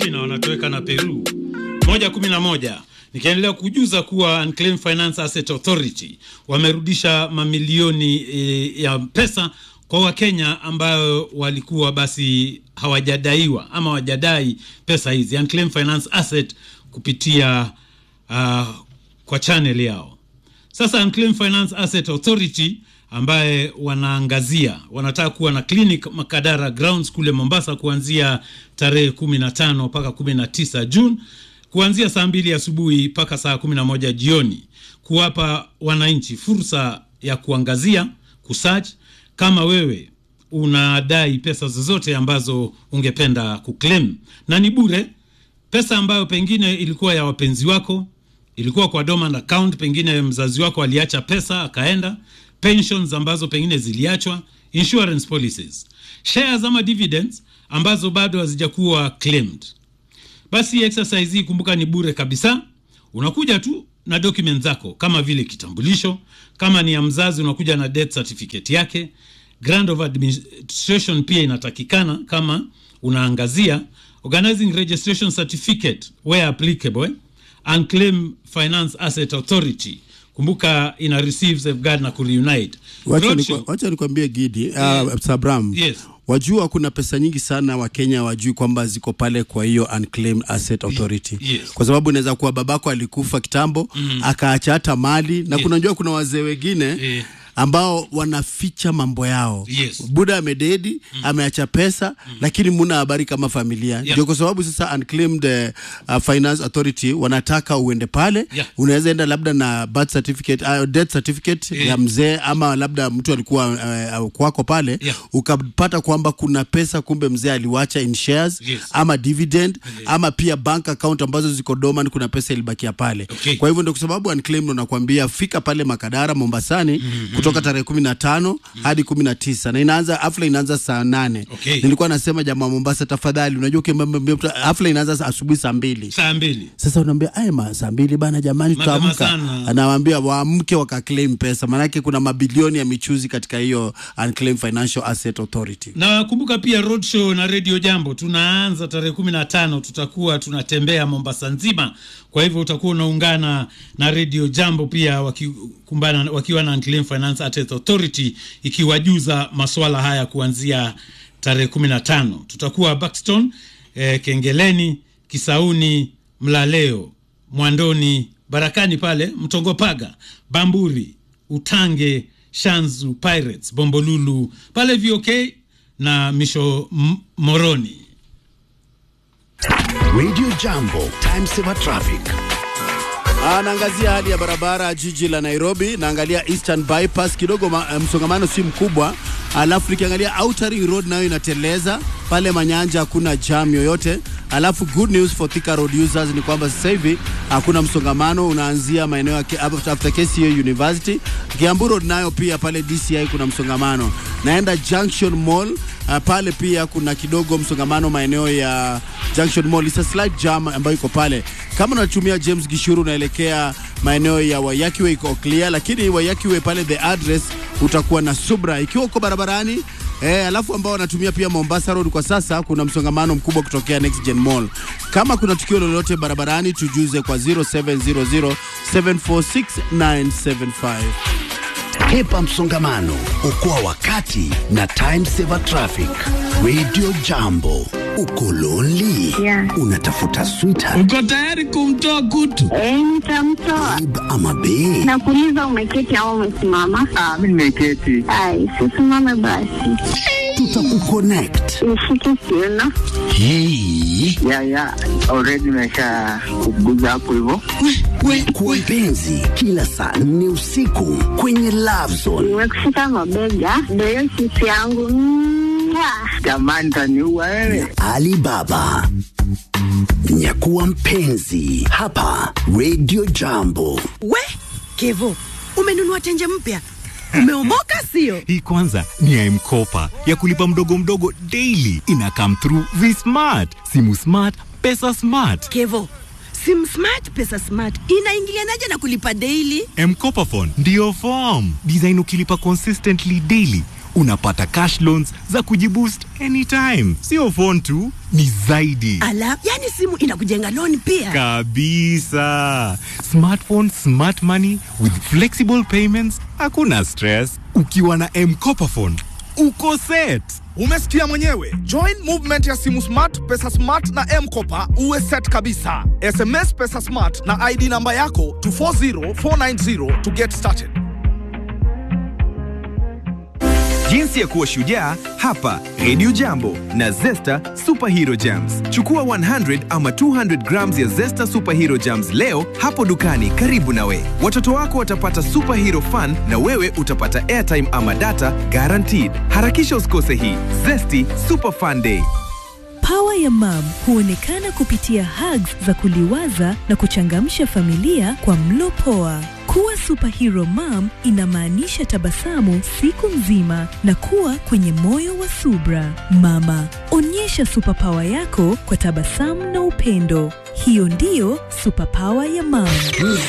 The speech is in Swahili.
na wanatoweka na Peru moja kumi na moja. Nikiendelea kujuza kuwa Unclaimed Finance Asset Authority wamerudisha mamilioni e, ya pesa kwa Wakenya ambayo walikuwa basi hawajadaiwa ama hawajadai pesa hizi Unclaimed Finance Asset kupitia uh, kwa channel yao. Sasa Unclaimed Finance Asset Authority ambaye wanaangazia wanataka kuwa na clinic Makadara Grounds kule Mombasa kuanzia tarehe kumi na tano mpaka kumi na tisa Juni kuanzia saa mbili asubuhi mpaka saa kumi na moja jioni kuwapa wananchi fursa ya kuangazia kusearch kama wewe unadai pesa zozote ambazo ungependa kuclaim na ni bure pesa ambayo pengine ilikuwa ya wapenzi wako ilikuwa kwa dormant account pengine mzazi wako aliacha pesa akaenda pensions ambazo pengine ziliachwa insurance policies shares ama dividends ambazo bado hazijakuwa claimed basi exercise hii kumbuka ni bure kabisa unakuja tu na document zako kama vile kitambulisho kama ni ya mzazi unakuja na death certificate yake grant of administration pia inatakikana kama unaangazia organizing registration certificate where applicable eh? unclaimed finance asset authority kumbuka ina receive safeguard na kureunite Wacha Roadshow. nikwa- wacha nikwambie Gidi Yeah. uh, Sabram Yes. wajua kuna pesa nyingi sana Wakenya wajui kwamba ziko pale kwa hiyo Unclaimed Asset Authority Yes. kwa sababu inaweza kuwa babako alikufa kitambo mm. akaacha hata mali na Yes. kunajua kuna wazee wengine Eh. ambao wanaficha mambo yao Yes. buda amededi mm. ameacha pesa mm. lakini muna habari kama familia Yeah. ndio kwa sababu sasa Unclaimed uh, Finance Authority wanataka uende pale Yeah. unaweza enda labda na birth certificate uh, death certificate Eh. ya mzee ama labda mtu alikuwa uh, uh, kwako pale Yeah. ukapata kwamba kuna pesa kumbe mzee aliwacha in shares Yes. ama dividend ama pia bank account ambazo ziko dormant kuna pesa ilibakia pale Okay. kwa hivyo ndio kwa sababu unclaimed nakwambia fika pale Makadara Mombasani mm-hmm. kutoka tarehe kumi na tano mm-hmm. hadi kumi na tisa na inaanza hafla inaanza saa nane Okay. nilikuwa nasema jamaa wa Mombasa tafadhali unajua ukimwambia mtu hafla inaanza saa- asubuhi saa mbili saa mbili sasa unaambia aya ma saa mbili bana jamani Mapema tutaamka sana. anawaambia waamke wakaclaim pesa maanake kuna mabilioni ya michuzi katika hiyo unclaimed financial asset authority na kumbuka pia roadshow na radio jambo tunaanza tarehe kumi na tano tutakuwa tunatembea mombasa nzima kwa hivyo utakuwa unaungana na radio jambo pia wakikumbana wakiwa na Unclaimed finance Asset authority ikiwajuza maswala haya kuanzia tarehe kumi na tano tutakuwa Buxton eh, kengeleni kisauni mlaleo mwandoni barakani pale mtongopaga bamburi utange shanzu pirates bombolulu pale vok na misho M- moroni Radio Jambo, time saver traffic. Ah, naangazia hali ya barabara jiji la Nairobi, naangalia Eastern Bypass kidogo ma, eh, msongamano si mkubwa, alafu nikiangalia Outer Ring Road nayo inateleza pale Manyanja, hakuna jam yoyote. Alafu good news for Thika Road users ni kwamba sasa hivi hakuna msongamano, unaanzia maeneo ya Ke- after after KCA University. Kiambu Road nayo pia pale DCI kuna msongamano. Naenda Junction Mall uh, pale pia kuna kidogo msongamano maeneo ya Junction Mall. It's a slight jam ambayo iko pale. Kama unatumia James Gishuru unaelekea maeneo ya Waiyaki Way iko clear, lakini Waiyaki Way pale the address utakuwa na subra ikiwa uko barabarani Eh, alafu ambao wanatumia pia Mombasa Road kwa sasa kuna msongamano mkubwa kutokea Next Gen Mall. Kama kuna tukio lolote barabarani tujuze kwa 0700 746 Hepa msongamano, okoa wakati na time saver traffic. Radio Jambo, uko lonely? Yeah. Unatafuta sweetheart uko tayari kumtoa kutu Eh, nitamtoa. babe ama bae? Nakuuliza umeketi au umesimama? Ah, mimi nimeketi. Ai, sisimame basi. Tutakuconnect. Nishike kiuno. Hey. Ya ya, already nimesha kuguza hapo hivyo. Kwa mpenzi, kila saa nne usiku kwenye Love Zone. Nimekushika mabega. Ndio hiyo sisi yangu. Mwah. Jamani taniua wewe. Alibaba. Nyakuwa mpenzi hapa Radio Jambo. We Kevo, umenunua tenje mpya, umeomoka sio? Hii kwanza ni ya M-Kopa ya kulipa mdogo mdogo daily. Ina come through V-Smart, simu smart, pesa smart. Kevo, sim smart pesa smart inaingilianaje na kulipa daily? M-Kopa phone ndio form design. Ukilipa consistently daily unapata cash loans za kujiboost anytime. Sio phone tu, ni zaidi Ala, yani simu inakujenga loan pia. kabisa. Smartphone, smart money with flexible payments, hakuna stress. Ukiwa na M-Kopa phone uko set. Umesikia mwenyewe. Join movement ya simu smart, pesa smart na M-Kopa uwe set kabisa. SMS pesa smart na ID namba yako to 40490 to get started. Jinsi ya kuwa shujaa hapa Radio Jambo na Zesta Superhero Jams. Chukua 100 ama 200 grams ya Zesta Superhero Jams leo hapo dukani karibu nawe. Watoto wako watapata superhero fun na wewe utapata airtime ama data guaranteed. Harakisha usikose hii Zesty Super Fun Day. Pawa ya mam huonekana kupitia hugs za kuliwaza na kuchangamsha familia kwa mlo poa. Kuwa superhero mom inamaanisha tabasamu siku nzima na kuwa kwenye moyo wa subra. Mama, onyesha superpower yako kwa tabasamu na upendo. Hiyo ndiyo superpower ya mam.